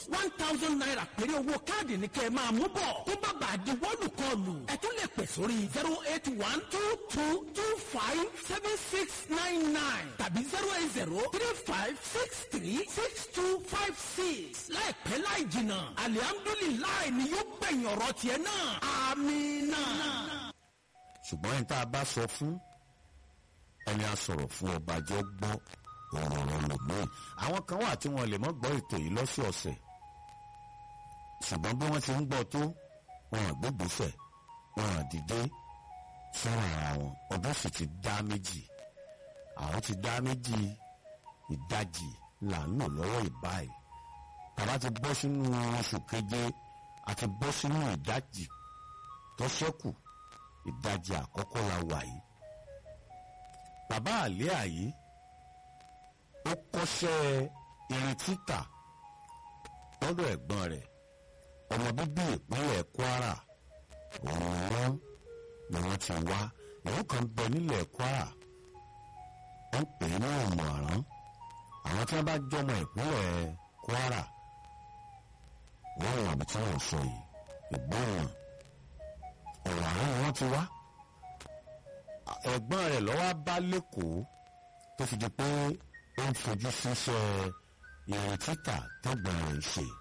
one thousand naira péré owó káàdì ní kẹ́ ẹ máa mú bọ̀ tó bá bàa di wọ́ọ̀lù kọlù ẹ tún lè pè sórí zero eight one two two two five seven six nine nine tàbí zero eight zero three five six three six two five six láìpẹ́ láì jìnnà alihamdulilayi ni yóò gbẹ̀yìn ọ̀rọ̀ tiẹ̀ náà amina. ṣùgbọ́n ẹni tá a bá sọ fún ẹni a sọ̀rọ̀ fún ọba jẹ́ gbọ́ ọ̀rọ̀ rẹ̀ lòmíì àwọn kan wà tí wọ́n lè mọ́ gbọ́ ètò yìí lọ́sọ̀ọ̀sẹ̀ ṣùgbọ́n bí wọ́n ti ń gbọ́ tó wọn à gbégbèsẹ̀ wọn à dìde fúnra ara wọn ọdún sì ti dá méjì àwọn ti dá méjì ìdajì là ń lò lọ́wọ́ ìbáyìí tàbá ti bọ́ sínú oṣù keje àti bọ́ sínú ìdajì tó ṣẹ́kù ìdajì àkọ́kọ́ la wà yìí bàbá àlẹ́ àyè ó kọ́ṣẹ́ irin títà lọ́dọ̀ ẹ̀gbọ́n rẹ̀ ọmọ bíbí ìpínlẹ̀ Kwara òun ni wọ́n ti wá ìlú kan bẹ nílẹ̀ Kwara wọ́n pè é ní Òmùaran àwọn tí wọ́n bá jọmọ ìpínlẹ̀ Kwara wọ́n wà bí tí wọ́n sọ yìí ìgbóhùn Òmùaran ni wọ́n ti wá ẹ̀gbọ́n rẹ̀ lọ́wọ́ bá lẹ́kọ̀ọ́ tó fi di pé ó ń fojú síṣẹ́ irin títà tẹ́gbọ̀n rẹ̀ ń ṣe.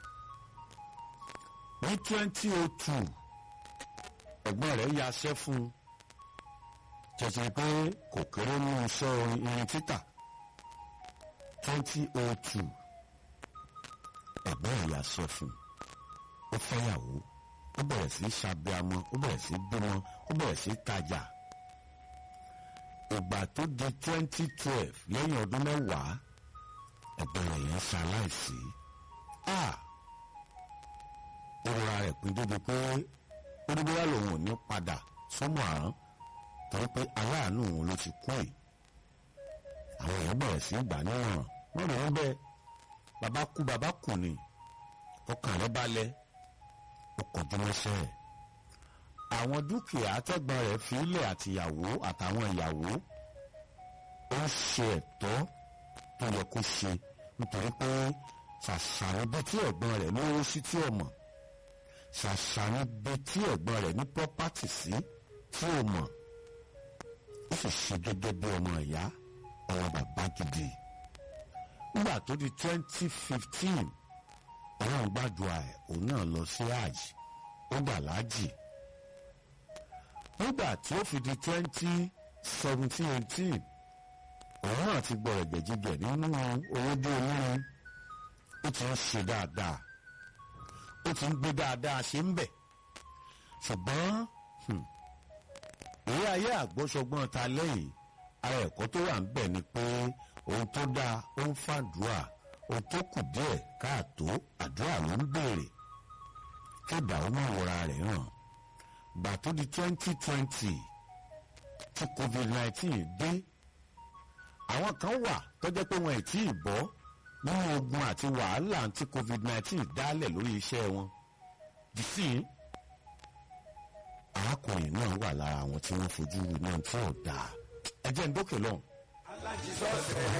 ní twenty oh two ẹ̀gbọ́n rẹ̀ yaṣẹ́ fún un jẹjẹ pé kò kéré ní iṣẹ́ irin títà twenty oh two ẹ̀gbọ́n rẹ̀ yaṣẹ́ fún un ó fẹ́yàwó ó bẹ̀rẹ̀ sí ṣàbíamọ ó bẹ̀rẹ̀ sí bímọ ó bẹ̀rẹ̀ sí tajà ìgbà tó di twenty twelve lẹ́yìn ọdún mẹ́wàá ẹ̀bẹ̀rẹ̀ yẹn ṣaláìsí a ìrora rẹ̀ pín débi pé ó ní bóyá lòun ò ní padà sọ́mọ àrán torí pé aláàánú òun ló ti kú yìí àwọn èèyàn bẹ̀rẹ̀ sí ìgbà náà wọ́n rò wọ́n bẹ́ẹ̀ bàbá kú bàbá kù ni ọkàn rẹ̀ balẹ̀ ó kọjú mọ́ṣẹ́ ẹ̀ àwọn dúkìá tẹ́gbọ́n rẹ̀ fi ilẹ̀ àtìyàwó àtàwọn ìyàwó ó ṣe ẹ̀tọ́ tó yẹ kó ṣe nítorí pé ṣàṣàrò bí tí ẹ̀gbọ́n rẹ̀ lówó sí tí ò mọ̀ ṣàṣàrò bí tí ẹ̀gbọ́n rẹ̀ ní pọ́pátì sí tí ò mọ̀ ó sì ṣe gẹ́gẹ́ bí ọmọ ìyá ọmọ bàbá gidi nígbà tó di twenty fifteen ọlọ́run gbàdúrà ẹ̀ òun náà lọ sí hajj ó gbà láàjì nígbà tí ó fi di twenty seventeen eighteen òun náà ti gbọ́ ẹ̀gbẹ̀jìgbẹ̀ nínú owó dé olórin ó ti ń ṣe dáadáa ó ti ń gbé dáadáa ṣe ń bẹ̀ ṣùgbọ́n èyí ayé àgbọ́sọgbọ́n ta lẹ́yìn ara ẹ̀kọ́ tó wà ń bẹ̀ ni pé ohun tó dáa ó ń fàdúrà ohun tó kù díẹ̀ káàtó àdúrà ló ń béèrè kébà ó máa wọra rẹ̀ hàn gbà tó di twenty twenty tí covid nineteen dé àwọn kan wà tó jẹ́ pé wọn ì tí ì bọ́ nínú ogun àti wàhálà tí covid nineteen dálẹ̀ lórí iṣẹ́ wọn dìsí arákùnrin náà wà lára àwọn tí wọ́n fojú náà tí ò dáa ẹ jẹ́ ń dókè lọ́hùn.